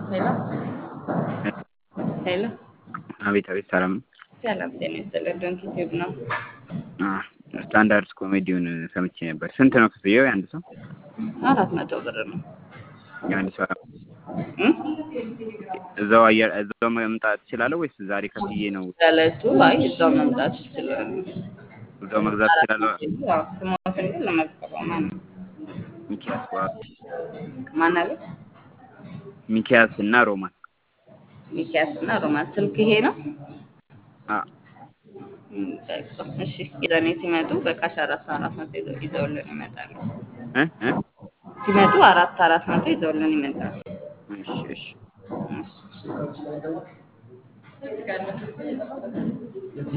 ሄሎ ሄሎ አቤት አቤት፣ ሰላም ነው። ሰላም ጤና ይስጥልኝ። ዶንኪ ቲዩብ ነው። ስታንዳርድ ኮሜዲውን ሰምቼ ነበር። ስንት ነው ክፍያው? የአንድ ሰው አራት መቶ ብር ነው። የአንድ ሰው እም? እዛው አየር እዛው መምጣት እችላለሁ ወይስ ዛሬ ከፍዬ ነው? ለዕለቱ አይ እዛው መምጣት ይችላሉ። እዛው መግዛት እችላለሁ? አዎ፣ ስሞትን ግን ለመዝገበው ማን ነው? ሚኪያስ ዋ ማን አለ? ሚኪያስ እና ሮማን ሚኪያስ እና ሮማን። ስልክ ይሄ ነው። አ እም፣ በቃ እሺ። የዛኔ ሲመጡ በቃሽ አራት አራት መቶ ይዘው ይዘውልን ይመጣሉ። እ እ ሲመጡ አራት አራት መቶ ይዘውልን ይመጣሉ። እሺ እሺ እሺ